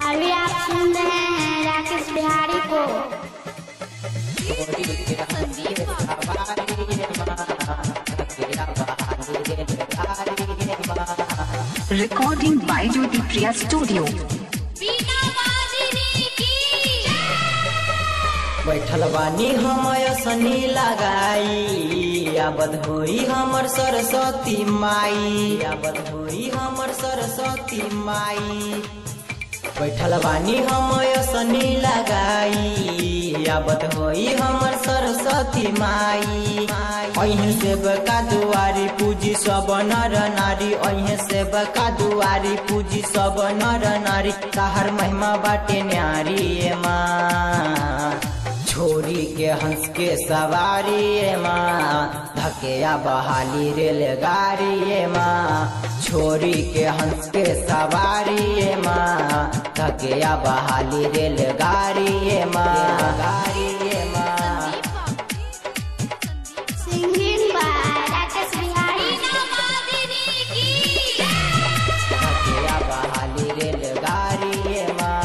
अभी आप सुन रहे हैं राकेश बिहारी को Recording by Jyoti Priya Studio. बैठल बानी हम सनी लगाई आबद होई हमर सरस्वती माई आबद होई हमर सरस्वती माई बैठल बानी हम सनी लगाई आबद होई हमर सरस्वती माई अहीं से बका दुआरी पूजी सब नर नारी अहीं से बका दुआरी पूजी सब नर नारी ताहर महिमा बाटे न्यारी ए माँ छोरी के हंस के सवारी ए माँ धकेया बहाली रेलगाड़ी ए माँ छोरी के हंस के सवारी ए माँ धकेया बहाली रेलगाड़ी ए माँ गाड़ी ए माँ सिंगिंग बाय राकेश बिहारी धकेया बहाली रेलगाड़ी ए माँ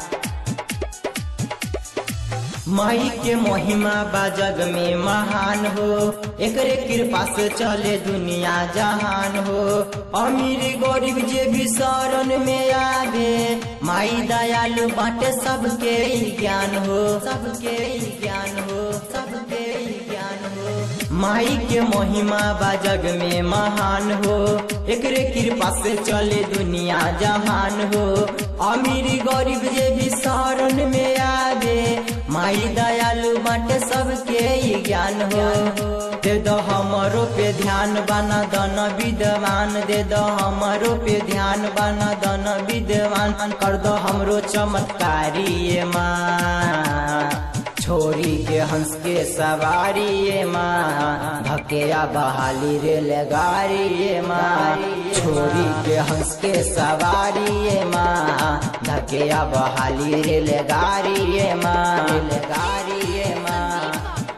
माई के महिमा बा जग में महान हो एकरे कृपा से चले दुनिया जहान हो अमीर गरीब जे भी शरण में आवे माई दयालु बाटे सबके ही ज्ञान हो सबके ही ज्ञान हो सबके ही ज्ञान हो माई के महिमा बा जग में महान हो एकरे कृपा से चले दुनिया जहान हो अमीर गरीब जे भी शरण में आवे माई दयालु बाटे सबके ही ज्ञान हो दे दो हमरो पे ध्यान बना दन विद्वान दे दो हमरो पे ध्यान बना दन विद्वान कर दो हमरो चमत्कारी ये माँ छोरी के हंस के सवारी ये माँ धकेया बहाली रेलगाड़ी ये माँ छोरी के हंस के सवारी ये माँ धकेया बहाली रेलगाड़ी ये माँ रेलगाड़ी ये माँ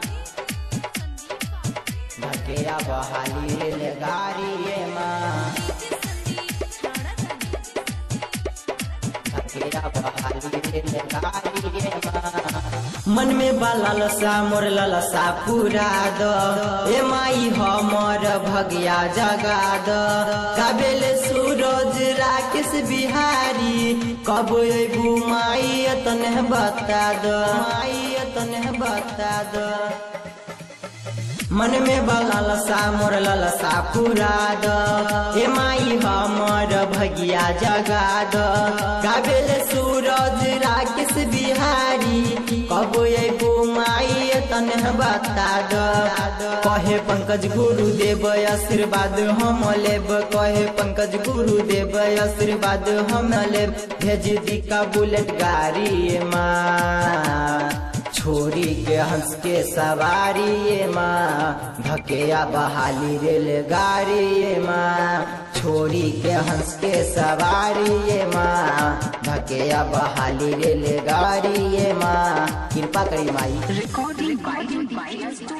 धकेया बहाली रेलगाड़ी ये माँ धकेया बहाली रेलगाड़ी ये माँ मन में बाला लसा मोर ललसा पूरा द ए माई हमर भगिया जगा द काबेल सूरज राकेश बिहारी कब एबू माई तने बता द माई तने बता द मन में बलसा मोर ललसा पूरा द ए माई हमर भगिया जगा द गाबेल सूरज राकेश बिहारी कब एबू माई तने बता द कहे पंकज गुरुदेव आशीर्वाद हम लेब कहे पंकज गुरुदेव आशीर्वाद हम लेब भेज दी का बुलेट गाड़ी माँ छोरी के हंस के सवारी ये माँ धकेया बहाली रेलगाड़ी ये माँ छोरी के हंस के सवारी ये माँ धकेया बहाली रेलगाड़ी ये माँ कृपा करी माई Recording by Jyoti Priya Studio.